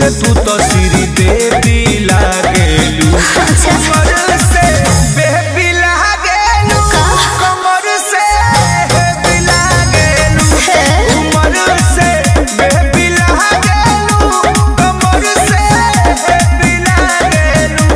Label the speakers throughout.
Speaker 1: से तू तो श्री देवी लागेलू कमर से बेबी लागेलू कमर से बेबी लागेलू कमर से बेबी लागेलू कमर से बेबी लागेलू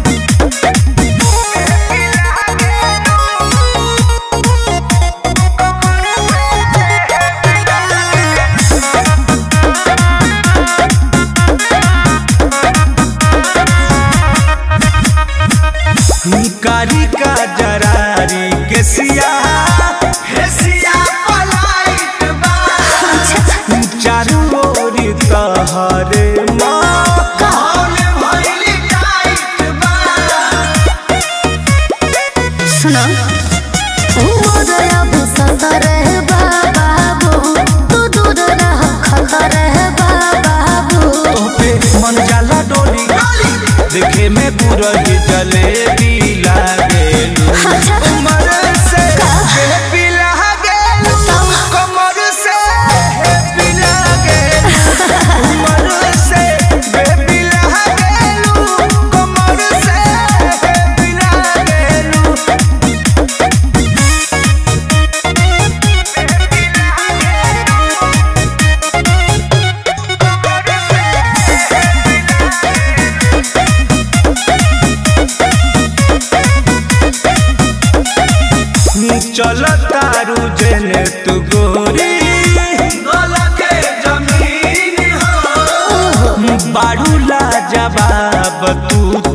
Speaker 1: कारी का जरारी के सिया हे सिया पलाइत बा चारू ओरी तहरे माहौल भइल टाइट बा
Speaker 2: सुनो अब सतर है बाबू तू दूर रह खतर है बाबू
Speaker 1: पे मन जाला डोली देखे में बुरही जलेबी लागेलू कमर से बेबी लागेलू कमर से बेबी लागेलू कमर से बेबी लागेलू कमर से बेबी लागेलू चल तारू जेने तू गोरी गला के जमीन हो बाड़ू ला जवाब तू